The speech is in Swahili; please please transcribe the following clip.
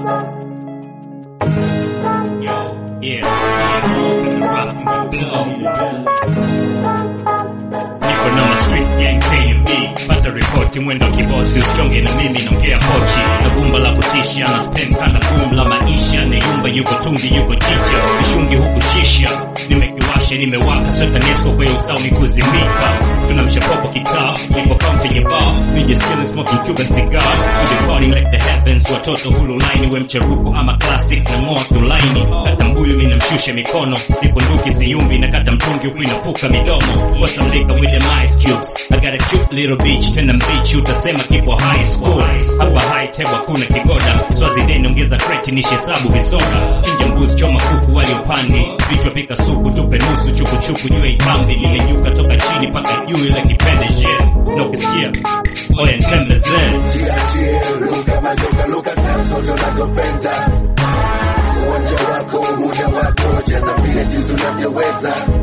Yo, yeah. Niko na street gang KMB pata ripoti mwendo kibosi usichonge na mimi naongea kochi na gumba la kutisha na spend kana boom la maisha ni yumba yuko tungi yuko chicha mishungi huku shisha nimekiwasha nimewaka soka nesko kwa hiyo sauni kuzimika tunamsha popo kitaa nipo county yenye bar we just killing smoking Cuban cigar we be partying like the heavens watoto hulu line we mcheruko ama classic na ngoa kulaini kata mbuyu mimi namshusha mikono nipo nduki siyumbi na kata mtungi huku inapuka midomo what's some liquor with them ice cubes I got a cute little beach tena mbichi utasema kipo high school hapa high table kuna kigoda swazi deni ongeza kreti nishesabu visoda chinja mbuzi choma kuku wali upande vichwa pika supu tupe nusu chukuchuku juu ya ikambi limenyuka toka chini paka juu ile kipende shit na ukisikia oya ntembezee Jiachie, luka majoka, luka style zote unazopenda. Uwanja wako, muda wako, cheza vile jinsi unavyoweza.